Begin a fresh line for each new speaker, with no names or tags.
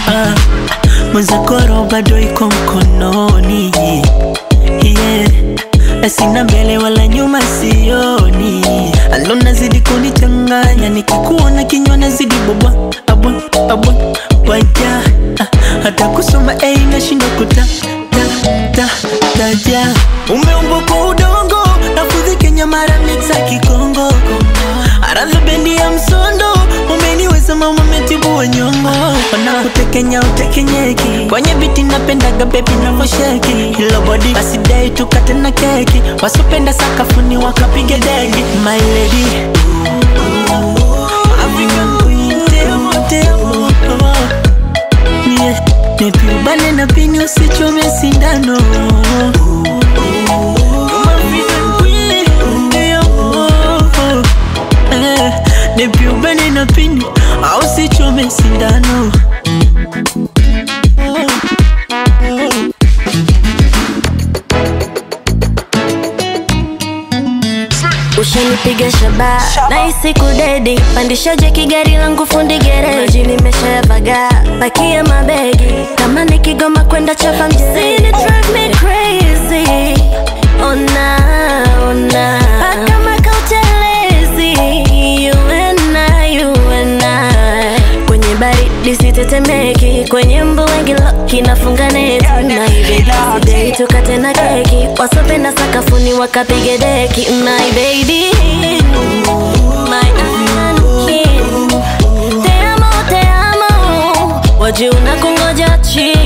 ah, mwenzakoro bado iko mkononi yeah. Sina mbele wala nyuma sioni, alo nazidi kunichanganya, nikikuona kinywa nazidi bobwa abwa abwa waja ah, hata kusoma ei nashindwa kuta ta ta taja. Umeumbwa kwa udongo nafudhi Kenya mara mixa Kikongo, aradhi bendi ya msondo umeniweza mama metibu wa nyongo, wanakutekenya utekenyeki kwenye biti napendaga bebi navosheki hilo body basi dai tukate na keki wasopenda sakafuni wakapiga deki my lady African queen temo temo yeah. Nipiubane na pini usichome sindano You're my African queen, yeah. Eh, Nipiubane na pini au usichome sindano
ushanipiga shaba naisi kudedi pandisha jeki gari langu fundi gereji nimeshavaga pakia mabegi kama nikigoma kwenda chapa mjini drive me crazy ona ona paka makautelezi you and I, you and I kwenye baridi sitetemeki kwenye mbu wengi loki nafunga neti naibedei tukate na keki wasopenda sakafuni wakapige deki my baby my African king te amo te amo wajuna kungoja chini